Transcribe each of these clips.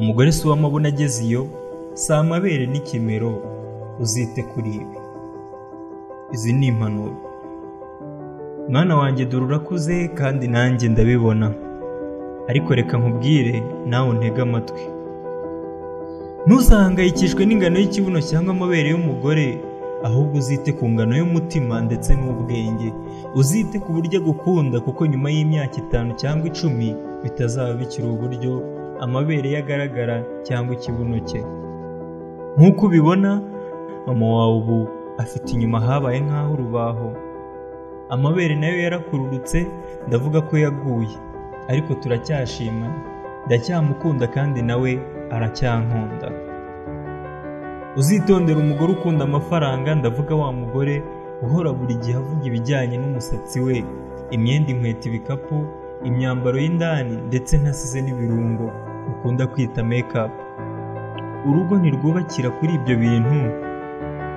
umugore si uw'amabona ageze iyo si amabere n'ikimero uzite kuri ibi izi ni impanuro mwana wanjye dore urakuze kandi nanjye ndabibona ariko reka nkubwire nawe untege amatwi ntuzahangayikishwe n'ingano y'ikibuno cyangwa amabere y'umugore ahubwo uzite ku ngano y'umutima ndetse n'ubwenge uzite ku buryo agukunda kuko nyuma y'imyaka itanu cyangwa icumi bitazaba bikiri uburyo amabere ye agaragara cyangwa ikibuno cye nk'uko ubibona mama wawe ubu afite inyuma habaye nk'aho urubaho amabere nayo yarakururutse ndavuga ko yaguye ariko turacyashimana ndacyamukunda kandi nawe aracyankunda uzitondera umugore ukunda amafaranga ndavuga wa mugore uhora buri gihe avuga ibijyanye n'umusatsi we imyenda inkweto ibikapu imyambaro y'indani ndetse ntasize n'ibirungo ukunda kwita make-up urugo ntirwubakira kuri ibyo bintu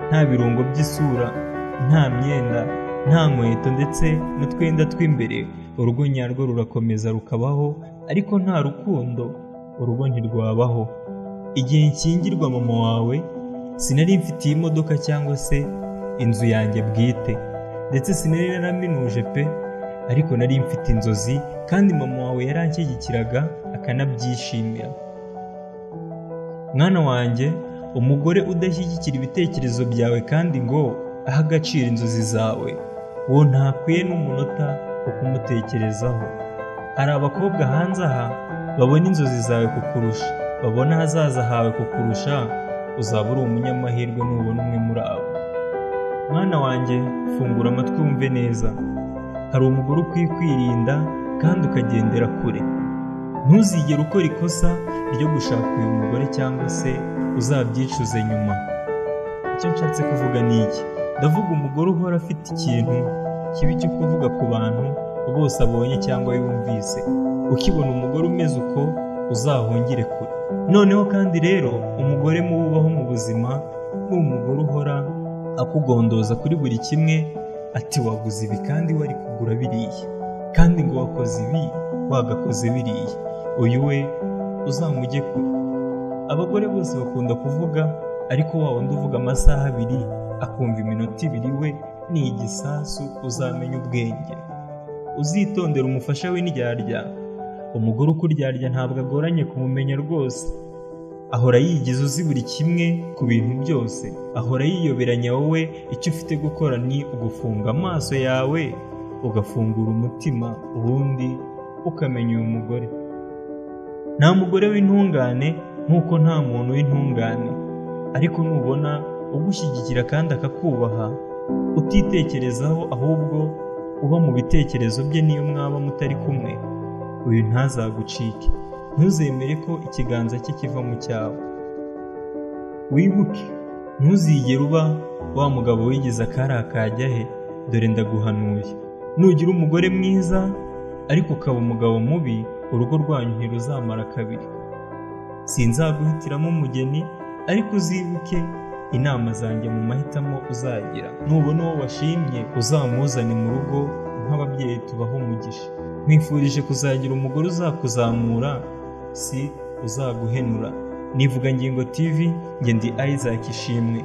nta birungo by'isura nta myenda nta nkweto ndetse n'utwenda tw'imbere urugo nyarwo rurakomeza rukabaho ariko nta rukundo urugo ntirwabaho igihe nkingirwa mama wawe sinari mfite iyi modoka cyangwa se inzu yanjye bwite ndetse sinari naraminuje pe ariko nari mfite inzozi kandi mama wawe yaranshyigikiraga akanabyishimira mwana wanjye umugore udashyigikira ibitekerezo byawe kandi ngo ahe agaciro inzozi zawe uwo ntakwiye n'umunota wo kumutekerezaho hari abakobwa hanze aha babona inzozi zawe kukurusha babona ahazaza hawe kukurusha uzaba uri umunyamahirwe nubona umwe muri abo mwana wanjye fungura amatwi wumve neza hari umugore ukwiye kwirinda kandi ukagendera kure ntuzigere ukora ikosa ryo gushaka uyu mugore cyangwa se uzabyicuze nyuma icyo nshatse kuvuga ni iki ndavuga umugore uhora afite ikintu kibi cyo kuvuga ku bantu bose abonye cyangwa yumvise ukibona umugore umeze uko uzahungire kure noneho kandi rero umugore mububaho mu buzima ni umugore uhora akugondoza kuri buri kimwe ati waguze ibi kandi wari kugura biriya kandi ngo wakoze ibi wagakoze biriya uyu we uzamujye kure abagore bose bakunda kuvuga ariko wa wundi uvuga amasaha abiri akumva iminota ibiri we ni igisasu uzamenya ubwenge uzitondera umufasha w'indyarya umugore ukuryarya ntabwo agoranye kumumenya rwose ahora yigize uzi buri kimwe ku bintu byose ahora yiyoberanya wowe icyo ufite gukora ni ugufunga amaso yawe ugafungura umutima ubundi ukamenya uyu mugore nta mugore w'intungane nk'uko nta muntu w'intungane ariko nubona ugushyigikira kandi akakubaha utitekerezaho ahubwo uba mu bitekerezo bye niyo mwaba mutari kumwe uyu ntazagucike ntuzemere ko ikiganza cye kiva mu cyawe wibuke ntuzigere uba wa mugabo wigeze akari akajya he dore ndaguhanuye nugira umugore mwiza ariko ukaba umugabo mubi urugo rwanyu ntiruzamara kabiri sinzaguhitiramo umugeni ariko uzibuke inama zanjye mu mahitamo uzagira nubona uwo washimye uzamuzane mu rugo nk'ababyeyi tubaho umugisha nkwifurije kuzagira umugore uzakuzamura si uzaguhenura nivuga ngingo tv ngende isaac ishimwe